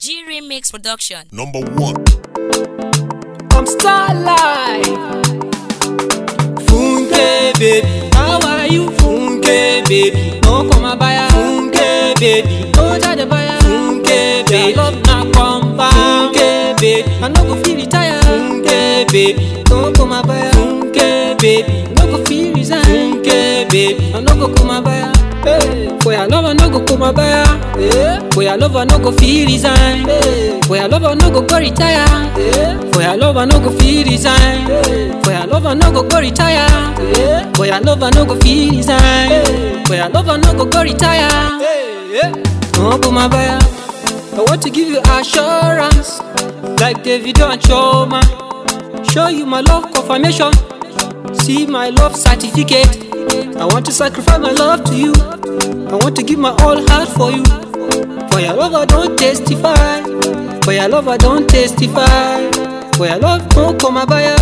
G Remix Production. Number one. I'm Starlight. Funke baby, how are you? Funke baby, no come buyer. Funke baby, no jade buyer. Funke baby, love na confirm. Funke baby, I no go feel retire. Funke baby, no come buyer. Funke baby, no go feel resign. Funke baby, I no go come buyer. Hey, for your love I no go come buyer. Hey, for your love I no go feel resign. Hey, for your love I no go go retire. Hey, for your love I no go feel resign. Hey, for your love I no go go retire. Hey, for your love I no go feel resign. Hey, for your love I no go go retire. Hey, hey. No come buyer. I want to give you assurance, like Davido and Choma. Show you my love confirmation. See my love certificate. I want to sacrifice my love to you. I want to give my all heart for you. For your love, I don't testify. For your love, I don't testify. For your love, no come buyer.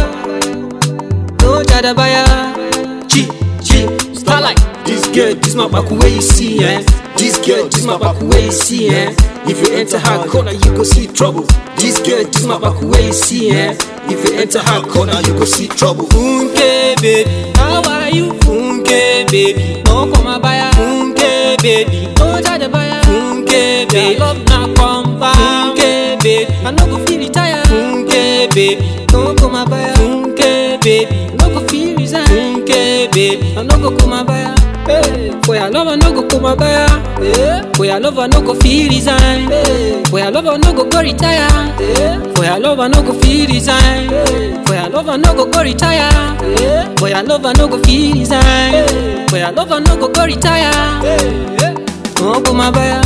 No jada buyer. G, G, starlight. This girl, this my back where you see, eh? This girl, this my back where you see, eh? If you enter her corner, you go see trouble. This girl, this my back where you see, eh? If you enter her corner, you go see trouble. Funke baby, how are you? Funke baby, no come buyer. Funke baby, no jade buyer. Funke baby, love na confirm. Funke baby, I no go feel retire. Funke baby, no come buyer. Funke baby, no go feel resign. Funke baby, I no go come buyer. Hey, for your love I no go come buyer. Hey, for your love I no go feel resign. Hey, for your love I no go go retire. Hey, for your love I no go feel resign. Hey, for your love I no go go retire. Hey, for your love I no go feel resign. Hey, for your love I no go go retire. Hey, hey. No come buyer.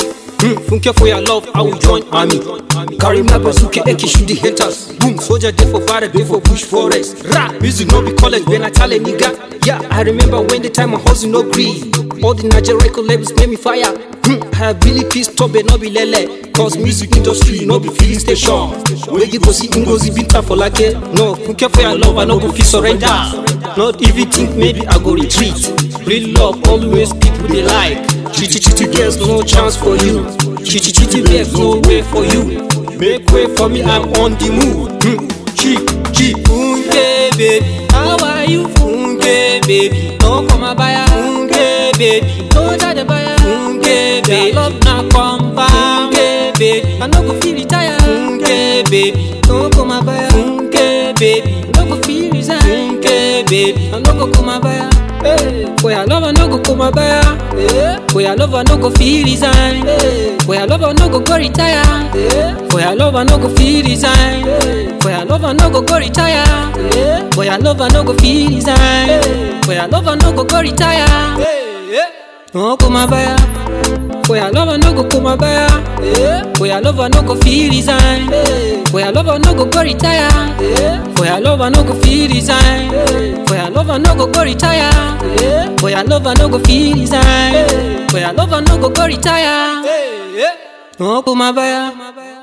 Funke for your love, I will join army. Carry my bazooka, AK shoot the haters. Boom, soldier day for fire, day for bush forest. Rap, music no be college, when I tell a nigga. Yeah, I remember when the time I hustle no green. All the Nigerian record labels made me fire. Hmm, I have really pissed top, but no be lele. Cause music industry, no be filling station. Where you go see Ngozi Binta for like it. No, Funke for your love, I no go feel surrender. Not even think maybe I go retreat. Real love, always people they like. Chitty chitty girls, no chance for you. Chitty chitty babes, no way for you. Make way for me, I'm on the move. Hmm. Chi, chi, funke baby, how are you? Funke baby, no come buyer. Funke baby, no jade buyer. Funke baby, love na confirm. Funke baby, I no go feel retire. Funke baby, no come buyer. Funke baby, no go feel resign. Funke baby, I no go come buyer. Hey, for your love I no go come buyer. Hey, for your love I no go feel resign. Hey, for your love I no go go retire. Hey, for your love I no go feel resign. Hey, for your love I no go go retire. Hey, for your love I no go feel resign. Hey, for your love I no go go retire. Hey, hey. No come buyer. For your love I no go come buyer. Hey, for your love I no go feel resign. Hey, for your love I no go go retire. Hey, for your love I no go feel resign. Hey, for your love I no go go retire. Hey, for your love I no go feel resign. Hey, for your love I no go go retire. Hey, hey. No come buyer.